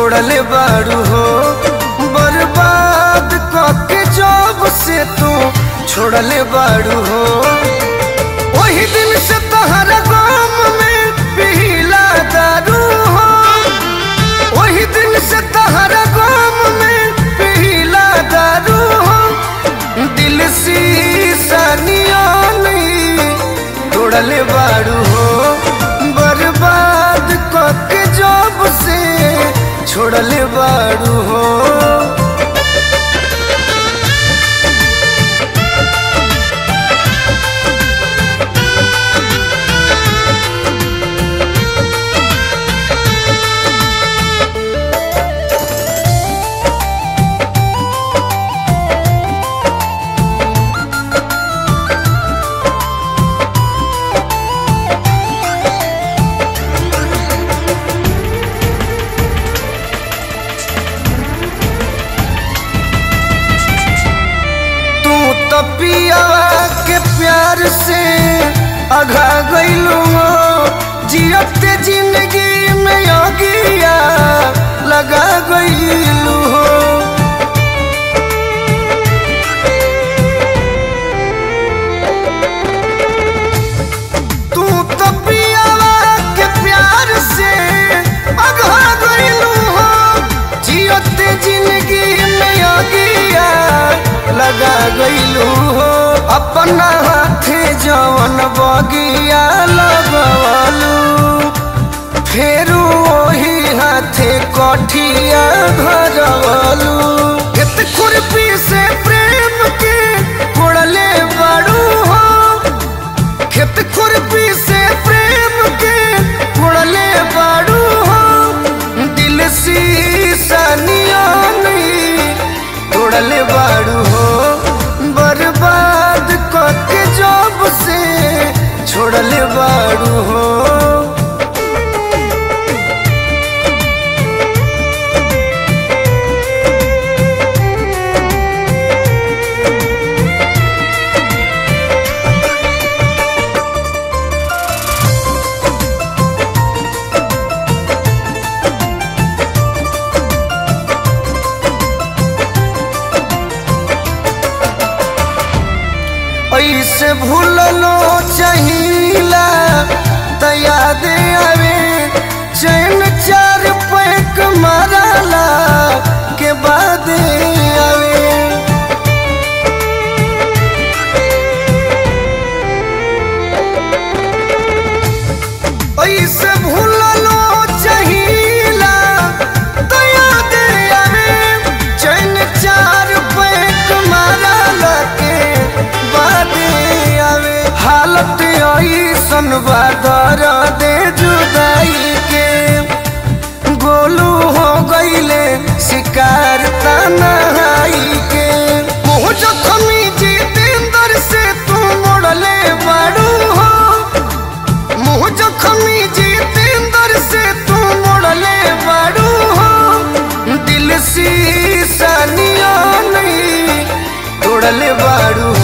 छोड़ले बाड़ू हो बर्बाद कके जब से तू छोड़ले बाड़ू हो वही दिन से तहरा गाम में पीला दारू हो वही दिन से तहरा गाम में पीला दारू हो दिल शीशा नियानी तोड़ले बाड़ू हो बर्बाद कके जब से छोड़ले बाड़ू हो तू तो पियावा के प्यार से अघा गईलू हो जियते जिंदगी में योगिया लगा गईलू हो तू तो पियावा के प्यार से अघा गईलू हो जियते जिंदगी में योगिया लगा गईलू हो अपना हाथे जवन बगिया लगवलू फेरू ओही हाथे कठिया धरवलू खेत खुरपी से प्रेम के कोड़ले बाड़ू हो खेत खुरपी से प्रेम के कोड़ले बाड़ू हो दिल शीशा नियानी तोड़ले बाड़ू हो बर्बाद कके जब से छोड़ले बाड़ू हो ऐसे भूललो चाहिला त याद आवे चैन चार पैक मारला के बाद आवे ऐसे भूललो चाहिला त याद आवे चैन चार पैक मारला के बाद आवे हालत ऐसन बादर दे जुदाई के गोलू हो गईले शिकार तनाई के मुँह जखमी जितेंद्र से तू मोड़ले बाड़ू हो मुँह जखमी जितेंद्र से तू मोड़ले बाड़ू हो दिल शीशा नियानी तोड़ले बाड़ू